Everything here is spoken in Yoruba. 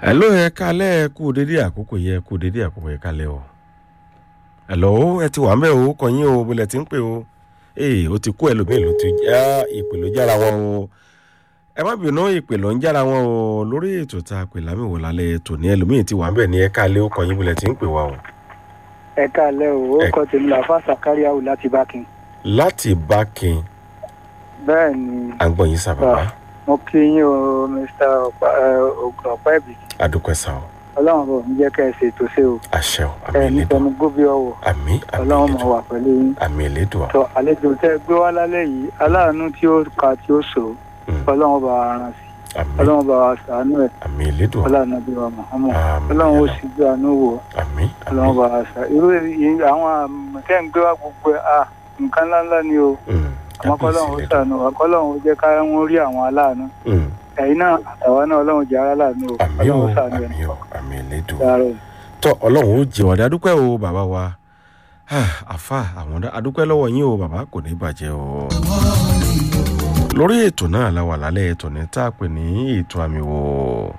hello ẹ kálẹ̀ ẹ kú dédé àkókò yẹ ẹ kú dédé àkókò yẹ kálẹ̀ o hello ẹ ti wà ń bẹ̀ o kọ̀yìn o bólẹ̀ tí ń pè o ee o ti kú ẹlòmíì ló ti já ìpè ló jára wọn o ẹ má bínú ìpè ló ń jára wọn o lórí ètò tá a pè lámìwò lálẹ́ ètò ní ẹlòmíì ti wà ń bẹ̀ ní ẹ kálẹ̀ o kọ̀yìn bólẹ̀ tí ń pè wá o. ẹ káàlẹ́ o ó Ẹ- kọ́ tèmi làfà sàkáríàwò láti bákin. láti bákin bẹ́ẹ̀ ni àgbọ̀n yìí sábàbá mo kí yín o mr Ọ̀pá- ẹ, Ògùn ọ̀pá ẹ̀bì adúpẹ́ sá o ọlọ́run bò ń jẹ́ kẹ́ ẹ ṣètò ṣe o àṣẹ o àmì ẹ ìlédùn nífẹ̀ẹ́ ní gómìnà ọ̀wọ̀ àmì àmì ọlọ́run mọ̀ ìlédùn wà pẹ̀lú yín. àmì ìlédùn tọ àlejò tẹ́ ẹ gbé wá lálẹ́ yìí aláàánú tí ó ka tí ó sọ Mm. ọlọ́run bá wa rán sí àmì ọlọ́run bá wa sàánú ẹ̀ àmì ìlédùn ọlọ́run bí wa Muhammad àmì ọlọ́run ó ìlédùn sì gbé àánú wò àmì ọlọ́run àmì bá wa sà irú èyí àwọn àmì tẹ́ ń gbé wá gbogbo ẹ̀ à nǹkan ńláńlá ni o Mm. àmọ́ kábíyèsí kọ́lọ́run ó ìlédùn sàánú wa kọ́lọ́run ó jẹ́ ká wọ́n rí àwọn aláàánú Mm. ẹ̀yin náà àtàwọn náà ọlọ́run jẹ́ ara láàánú o àmì o ọlọ́run sàánú ẹ̀ àmì o àmì ìlédùn dára o. tọ ọlọ́run ó jẹ ọ̀dà adúpẹ́ o bàbá wa Ah, àfa àwọn ọ̀dà adúpẹ́ lọ́wọ́ yín o bàbá kò ní bàjẹ́ o. lórí ètò náà la wà lálẹ́ ètò ní tá a pè ní ètò àmì wò